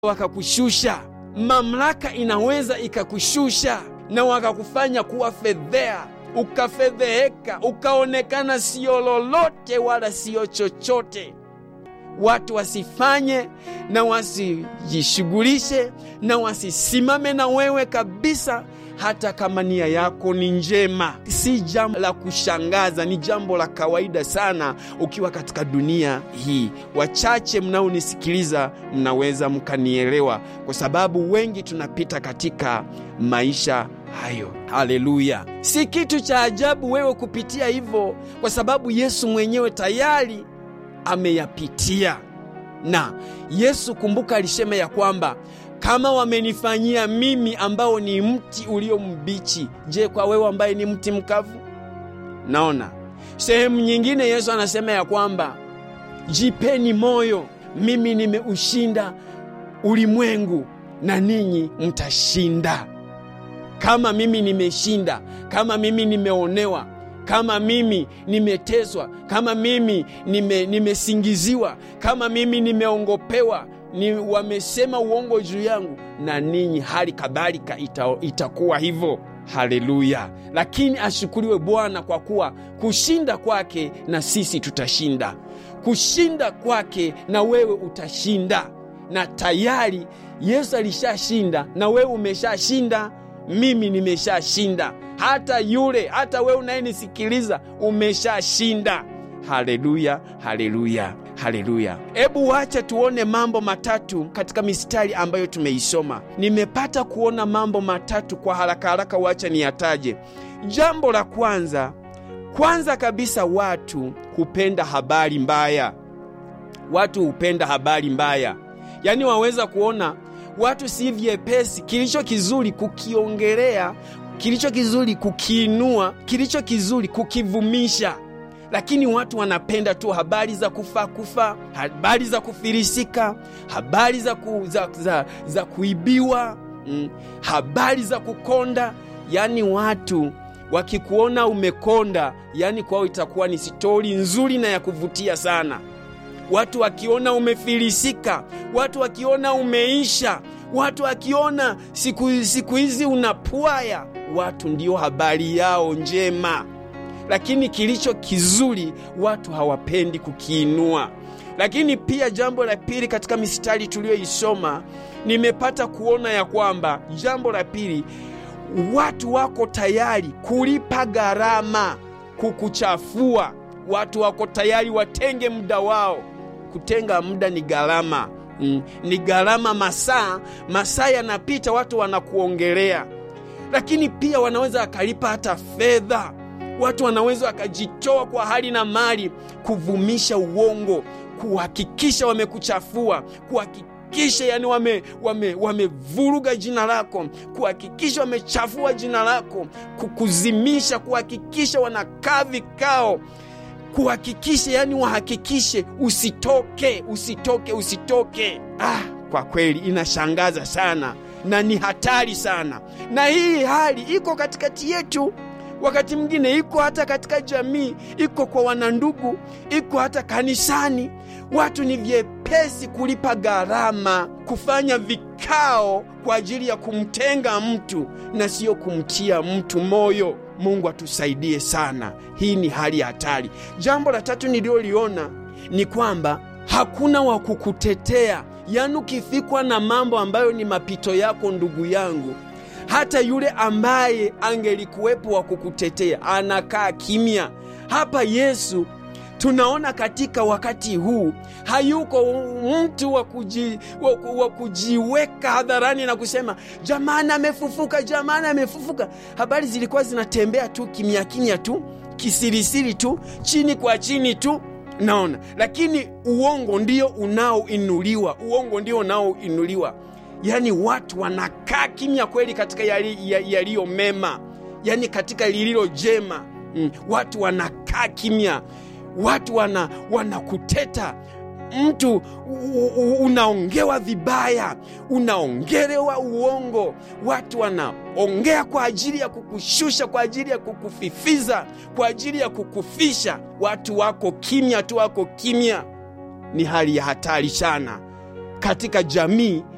wakakushusha. Mamlaka inaweza ikakushusha na wakakufanya kuwa fedhea, ukafedheheka, ukaonekana siyo lolote wala siyo chochote. Watu wasifanye na wasijishughulishe na wasisimame na wewe kabisa, hata kama nia yako ni njema. Si jambo la kushangaza, ni jambo la kawaida sana ukiwa katika dunia hii. Wachache mnaonisikiliza mnaweza mkanielewa, kwa sababu wengi tunapita katika maisha hayo. Haleluya! Si kitu cha ajabu wewe kupitia hivyo, kwa sababu Yesu mwenyewe tayari ameyapitia. Na Yesu kumbuka, alisema ya kwamba kama wamenifanyia mimi ambao ni mti ulio mbichi, je, kwa wewe ambaye ni mti mkavu? Naona sehemu nyingine Yesu anasema ya kwamba jipeni moyo, mimi nimeushinda ulimwengu na ninyi mtashinda. Kama mimi nimeshinda, kama mimi nimeonewa kama mimi nimeteswa, kama mimi nime, nimesingiziwa, kama mimi nimeongopewa, ni wamesema uongo juu yangu, na ninyi hali kadhalika ita, itakuwa hivyo. Haleluya! Lakini ashukuriwe Bwana kwa kuwa kushinda kwake na sisi tutashinda, kushinda kwake na wewe utashinda, na tayari Yesu alishashinda na wewe umeshashinda, mimi nimeshashinda hata yule hata wewe unayenisikiliza umeshashinda. Haleluya, haleluya, haleluya! Hebu wacha tuone mambo matatu katika mistari ambayo tumeisoma. Nimepata kuona mambo matatu kwa haraka haraka, wacha niyataje. Jambo la kwanza, kwanza kabisa, watu hupenda habari mbaya. Watu hupenda habari mbaya, yaani waweza kuona watu si vyepesi kilicho kizuri kukiongelea kilicho kizuri kukiinua, kilicho kizuri kukivumisha, lakini watu wanapenda tu habari za kufa kufa, habari za kufilisika, habari za, ku, za, za, za kuibiwa, mm, habari za kukonda. Yani watu wakikuona umekonda, yani kwao itakuwa ni stori nzuri na ya kuvutia sana. Watu wakiona umefilisika, watu wakiona umeisha, watu wakiona siku, siku hizi unapwaya watu ndiyo habari yao njema, lakini kilicho kizuri watu hawapendi kukiinua. Lakini pia jambo la pili, katika mistari tuliyoisoma, nimepata kuona ya kwamba jambo la pili, watu wako tayari kulipa gharama kukuchafua. Watu wako tayari watenge muda wao. Kutenga muda ni gharama, mm, ni gharama. Masaa masaa yanapita, watu wanakuongelea lakini pia wanaweza wakalipa hata fedha. Watu wanaweza wakajitoa kwa hali na mali kuvumisha uongo, kuhakikisha wamekuchafua, kuhakikisha yani wamevuruga wame, wame jina lako, kuhakikisha wamechafua jina lako, kukuzimisha, kuhakikisha wanakaa vikao, kuhakikisha yani wahakikishe usitoke, usitoke, usitoke. Ah, kwa kweli inashangaza sana na ni hatari sana, na hii hali iko katikati yetu. Wakati mwingine iko hata katika jamii, iko kwa wanandugu, iko hata kanisani. Watu ni vyepesi kulipa gharama, kufanya vikao kwa ajili ya kumtenga mtu na siyo kumtia mtu moyo. Mungu atusaidie sana, hii ni hali ya hatari. Jambo la tatu nililoliona ni kwamba hakuna wa kukutetea Yaani, ukifikwa na mambo ambayo ni mapito yako, ndugu yangu, hata yule ambaye angelikuwepo wa kukutetea anakaa kimya. Hapa Yesu tunaona katika wakati huu hayuko mtu wa kuji, wa kujiweka hadharani na kusema jamani, amefufuka, jamani, amefufuka. Habari zilikuwa zinatembea tu kimya kimya tu, kisirisiri tu, chini kwa chini tu Naona, lakini uongo ndio unaoinuliwa, uongo ndio unaoinuliwa. Yaani watu wanakaa kimya kweli katika yaliyo mema, yaani katika lililo jema mm, watu wanakaa kimya, watu wana wanakuteta mtu unaongewa vibaya, unaongelewa uongo, watu wanaongea kwa ajili ya kukushusha, kwa ajili ya kukufifiza, kwa ajili ya kukufisha. Watu wako kimya tu, wako kimya. Ni hali ya hatari sana katika jamii